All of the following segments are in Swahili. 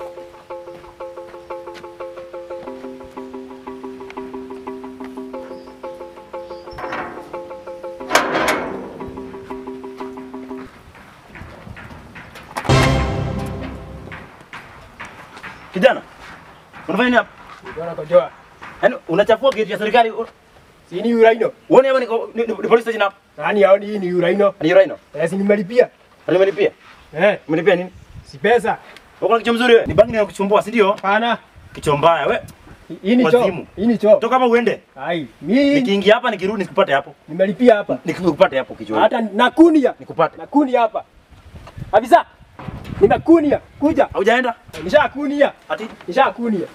Kijana, unafanya nini hapa? Bwana kojoa. Yaani unachafua geti ya serikali. u- Si ni uraino. Uone hapa niko ni, ni, ni police station hapa. Nani haoni hii ni uraino? Ni Rhino. Eh, si nimelipia. Alimelipia. Eh, Umelipia nini? si pesa. Uko na kichwa mzuri wewe. Ni bangi inakuchumbua, si ndio? Hapana. Kichwa mbaya wewe. Hii ni choo. Wazimu. Hii ni choo. Toka hapa uende. Ai, mimi Nikiingia hapa nikirudi nikupate hapo. nimelipia hapa. Nikupate hapo kichwa. Hata nakunia. nikupate. Nakunia hapa. Afisa. Nimekunia. Kuja. Haujaenda? Nishakunia. Ati Nishakunia.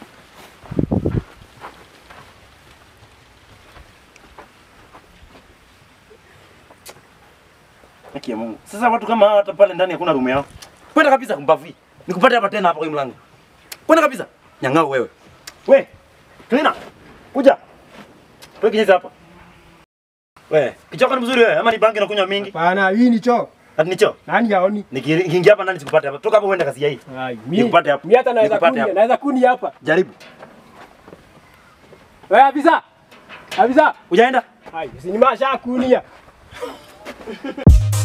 Haki ya Mungu. Sasa watu kama hawa hata pale ndani hakuna room yao. Kwenda kabisa kumbavi. Nikupate hapa tena hapa kwa hii mlango. Kwenda kabisa. Nyang'au wewe. We. Cleaner. Kuja. Wewe kinyeza hapa. We, kichoko ni mzuri wewe ama ni bangi nakunywa mingi? Hapana, hii ni choo. Ati nicho. Nani haoni? Niki- Nikiingia hapa ndani sikupate hapa. Toka hapo uende kazi ya hii. Ai, Nikupate hapa. Mimi hata naweza Nikupate kunia. hapa. Naweza kunia hapa. Jaribu. Wewe afisa. Afisa. Ujaenda? Ai, si nimeshakunia.